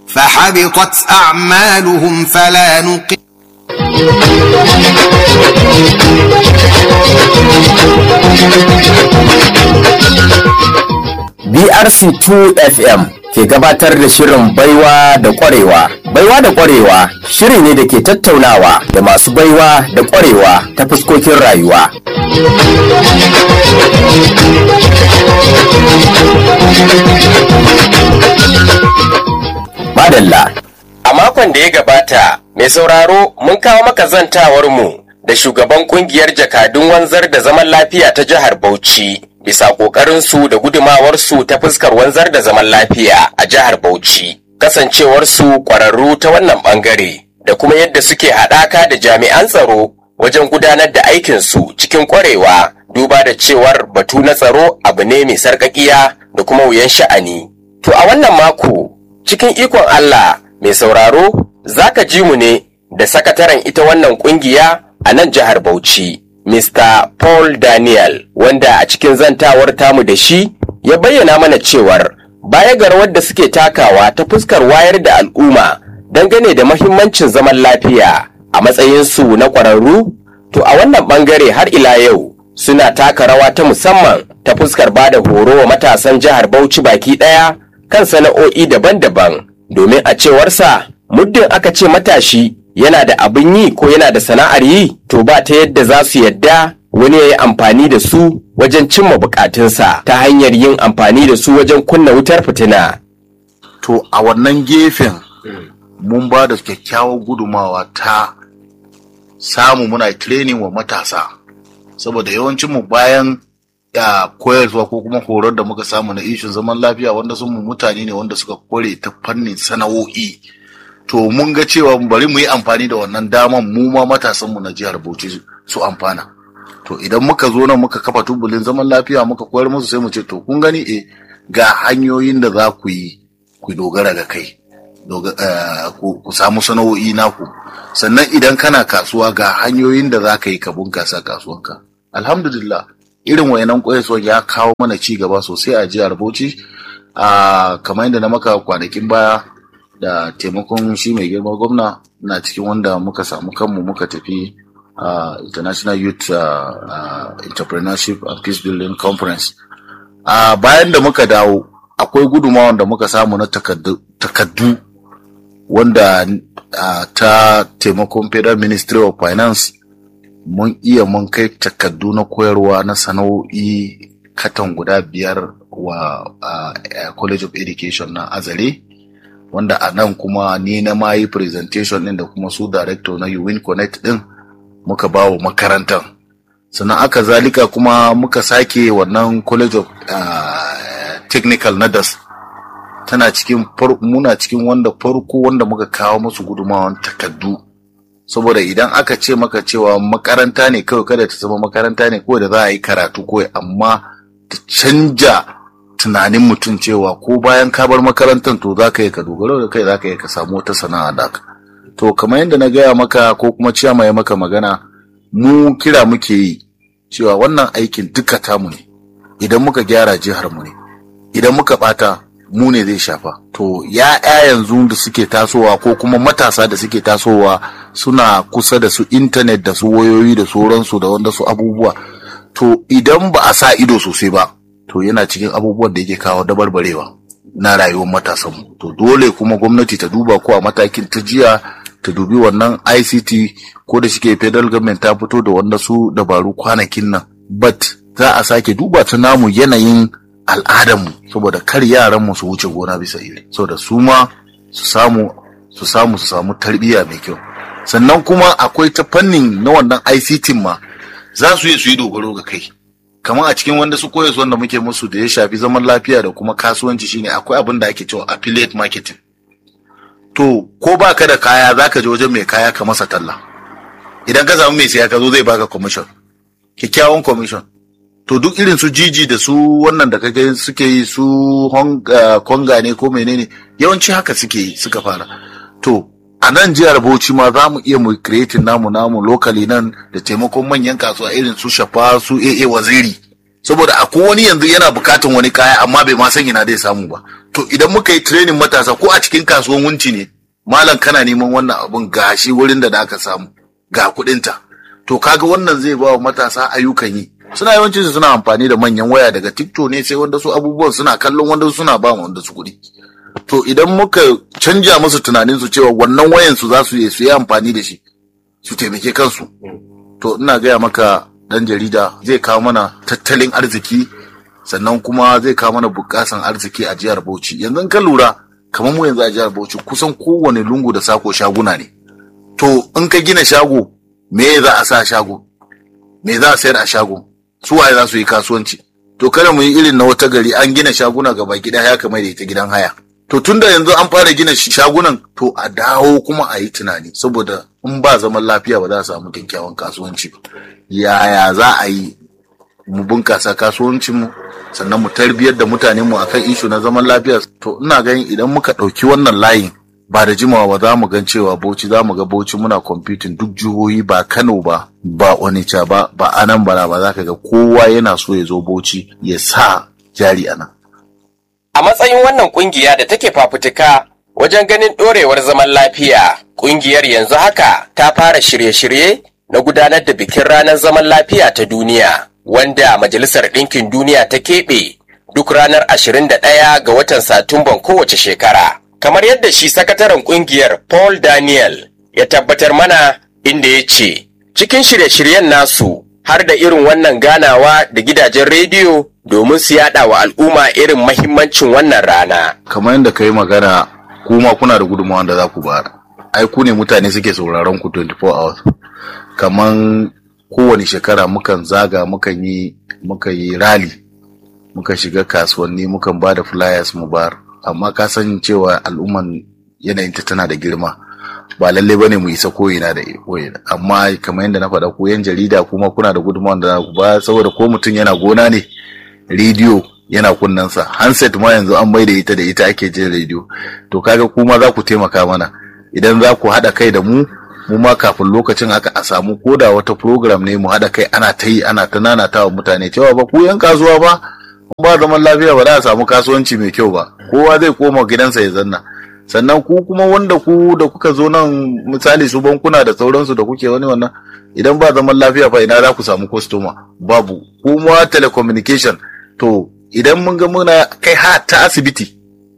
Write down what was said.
فحبطت أعمالهم فلا نقيم BRC2 FM ke gabatar da shirin baiwa da kwarewa. Baiwa da kwarewa shiri ne da ke tattaunawa da masu baiwa da kwarewa ta fuskokin rayuwa. Madalla. A makon da ya gabata, mai sauraro mun kawo maka zantawar mu da shugaban kungiyar jakadun wanzar da zaman lafiya ta jihar Bauchi. bisa ƙoƙarinsu da gudumawarsu ta fuskar wanzar da zaman lafiya a jihar Bauchi, kasancewarsu ƙwararru ta wannan ɓangare da kuma yadda suke haɗaka da jami'an tsaro wajen gudanar da aikinsu cikin ƙwarewa duba da cewar batu na tsaro abu ne mai sarƙaƙiya da kuma wuyan sha'ani. To a wannan mako, cikin ikon Allah mai sauraro za ka ji mu ne da sakataren ita wannan ƙungiya a nan jihar Bauchi. Mr. Paul Daniel, wanda a cikin zantawar tamu da shi ya bayyana mana cewar baya ga rawar da suke takawa ta fuskar wayar da al'umma dangane da mahimmancin zaman lafiya a matsayinsu na ƙwararru, to a wannan ɓangare har ila yau suna taka rawa ta musamman ta fuskar ba da horo wa matasan jihar Bauchi baki ɗaya kan sana'o'i daban-daban domin a cewarsa muddin aka ce matashi yana da abin yi ko yana da sana'ar yi to ba ta yadda za su yadda wani ya yi amfani da su wajen cimma bukatunsa ta hanyar yin amfani da su wajen kunna wutar fitina. To a wannan gefen mun ba da kyakkyawar gudumawa ta samu muna training wa matasa saboda yawancin mu bayan ya koyarwa ko kuma horar da muka samu na ishin zaman lafiya wanda sun mu mutane ne wanda suka kware ta fannin sana'o'i. to mun ga cewa bari mu yi amfani da wannan daman mu ma matasanmu na jihar Bauchi su amfana. To idan muka zo nan muka kafa tubulin zaman lafiya muka koyar musu sai mu ce to kun gani eh ga hanyoyin da za ku yi ku dogara ga kai. ku samu sana'o'i naku sannan idan kana kasuwa ga hanyoyin da za ka yi ka bunkasa kasuwanka alhamdulillah irin wayanan koyarwa ya kawo mana ci gaba sosai a jihar bauchi a kamar yadda na maka kwanakin baya da taimakon shi mai girma gwamna na cikin wanda muka samu kanmu muka tafi uh, international youth uh, uh, entrepreneurship and peace building conference uh, bayan da muka dawo akwai gudumawan da muka samu na takaddu wanda uh, ta taimakon federal ministry of finance mun iya mun kai takaddu na koyarwa na sana'o'i katan guda biyar wa uh, college of education na azare wanda a nan kuma ni na ma yi presentation din da kuma su director na UWIN Connect din muka ba wa makarantar sannan aka zalika kuma muka sake wannan college of uh, technical na das tana cikin muna cikin wanda farko wanda muka kawo musu gudumawan takaddu saboda idan aka ce maka cewa makaranta ne kawai kada ta zama makaranta ne kawai da za a yi karatu kawai amma ta canja tunanin mutum cewa ko bayan ka bar makarantar to za ka yi ka dogaro da kai za ka yi ka samu wata sana'a da ka to kamar yadda na gaya maka ko kuma ciyama ya maka magana mu kira muke yi cewa wannan aikin duka tamu ne idan muka gyara jihar mu ne idan muka bata mu ne zai shafa to ya yanzu da suke tasowa ko kuma matasa da suke tasowa suna kusa da su intanet da su wayoyi da sauransu da wanda su abubuwa to idan ba a sa ido sosai ba to yana cikin abubuwan da yake kawo dabarbarewa na rayuwar matasanmu to dole kuma gwamnati ta duba ko a matakin ta jiya ta dubi wannan ICT ko da shike federal government ta fito da wanda su dabaru kwanakin nan but za a sake duba ta namu yanayin al'adarmu saboda kar yaranmu su wuce gona bisa iri saboda su ma su samu su samu su samu tarbiyya mai kyau sannan kuma akwai ta fannin na wannan ICT ma za su yi su yi dogaro ga kai kamar a cikin wanda su koyas wanda muke musu da ya shafi zaman lafiya da kuma kasuwanci shine akwai abin da ake cewa affiliate marketing to ko ba ka da kaya za ka je wajen mai kaya ka masa talla idan ka samu mai siya ka zo zai baka commission kyakkyawan commission to duk irin su jiji da su wannan da kake suke yi su konga ne ko menene yawanci haka suke yi suka fara to a nan jihar Bauchi ma za mu iya mu creating namu namu locally nan da taimakon manyan kasuwa irin su shafa su AA waziri saboda akwai wani yanzu yana bukatan wani kaya amma bai ma san ina zai samu ba to to idan muka yi training matasa ko a cikin kasuwan wunci ne malam kana neman wannan abun gashi wurin da da aka samu ga kuɗinta to kaga wannan zai ba wa matasa ayyukan yi suna yawancin su suna amfani da manyan waya daga tiktok ne sai wanda su abubuwan suna kallon wanda suna ba wanda su kuɗi to idan muka canja musu tunanin su cewa wannan wayan su za su yi su yi amfani da shi su taimake kansu to ina gaya maka dan jarida zai kawo mana tattalin arziki sannan kuma zai kawo mana bukasan arziki a jihar Bauchi yanzu ka lura kamar mu yanzu a jihar Bauchi kusan kowane lungu da sako shaguna ne to in ka gina shago me za a sa shago me za a sayar a shago su waye za su yi kasuwanci to kada mu yi irin na wata gari an gina shaguna gaba gida ya kamar da ita gidan haya to tunda yanzu an fara gina shagunan to a dawo kuma a yi tunani saboda in ba zaman lafiya ba za a samu kyakkyawan kasuwanci ba yaya za a yi mu bunkasa kasuwancinmu sannan mu tarbiyar da mutanenmu akan ishu na zaman lafiya to ina ganin idan muka ɗauki wannan layin ba da jimawa ba za mu gan cewa Bauchi za mu ga Bauchi muna kwamfitin duk jihohi ba Kano ba ba Onitsha ba ba Anambra ba za ka ga kowa yana so ya zo Bauchi ya sa jari a nan. A matsayin wannan kungiya da take fafutuka wajen ganin ɗorewar zaman lafiya, kungiyar yanzu haka ta fara shirye-shirye na gudanar da bikin ranar zaman lafiya ta duniya, wanda Majalisar Ɗinkin Duniya ta keɓe duk ranar 21 ga watan Satumban kowace shekara. kamar yadda shi sakataren kungiyar Paul Daniel ya tabbatar mana inda ya ce, cikin shirye-shiryen nasu har da irin wannan ganawa da gidajen rediyo domin su yada wa al'umma irin mahimmancin wannan rana. Kamar yadda ka yi magana kuma kuna da gudunmawa da za ku bayar. Ai ku ne mutane suke sauraron ku 24 hours. Kamar kowane shekara mukan zaga mukan yi muka yi rally muka shiga kasuwanni mukan ba da flyers mu bayar. amma ka san cewa al'umman yanayinta tana da girma ba lalle bane mu isa koyina da koyina amma kamar yadda na faɗa ko yan jarida kuma kuna da gudunmawa da ba saboda ko mutum yana gona ne rediyo yana kunnensa handset ma yanzu an bai da ita da ita ake jin rediyo to kaga kuma za ku taimaka mana idan za ku haɗa kai da mu mu ma kafin lokacin haka a samu koda wata program ne mu haɗa kai ana ta yi ana ta nanata wa mutane cewa ba ku yan kasuwa ba ba zaman lafiya ba za a samu kasuwanci mai kyau ba kowa zai koma gidansa ya zanna sannan ku kuma wanda ku da kuka zo nan misali su bankuna da sauransu da kuke wani wannan idan ba zaman lafiya fa ina za ku samu kwastoma babu kuma telecommunication to idan mun ga muna kai ha ta asibiti